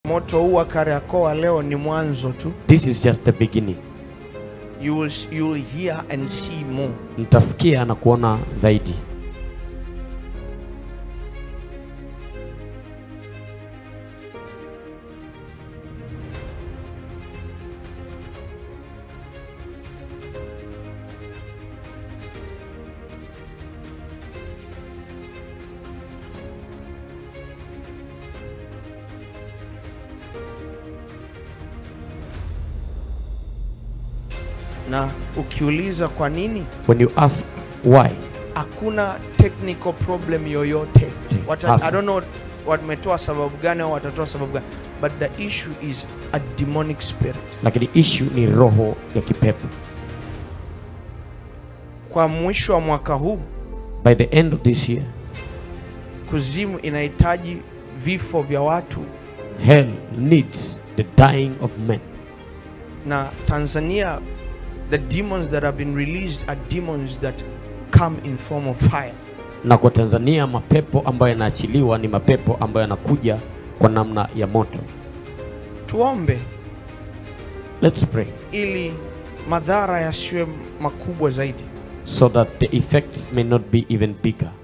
Moto huu wa Kariakoo wa leo ni mwanzo tu. This is just the beginning. You will, you will hear and see more. Mtasikia na kuona zaidi. Na ukiuliza kwa nini, When you ask why, hakuna technical problem yoyote. Wata, Hasa. I don't know wametoa sababu gani au watatoa sababu gani, but the issue is a demonic spirit. lakini issue ni roho ya kipepo. Kwa mwisho wa mwaka huu, By the end of this year, kuzimu inahitaji vifo vya watu hell needs the dying of men. na Tanzania, the demons that have been released are demons that come in form of fire. Na kwa Tanzania mapepo ambayo yanaachiliwa ni mapepo ambayo yanakuja kwa namna ya moto. Tuombe Let's pray ili madhara yasiwe makubwa zaidi. so that the effects may not be even bigger.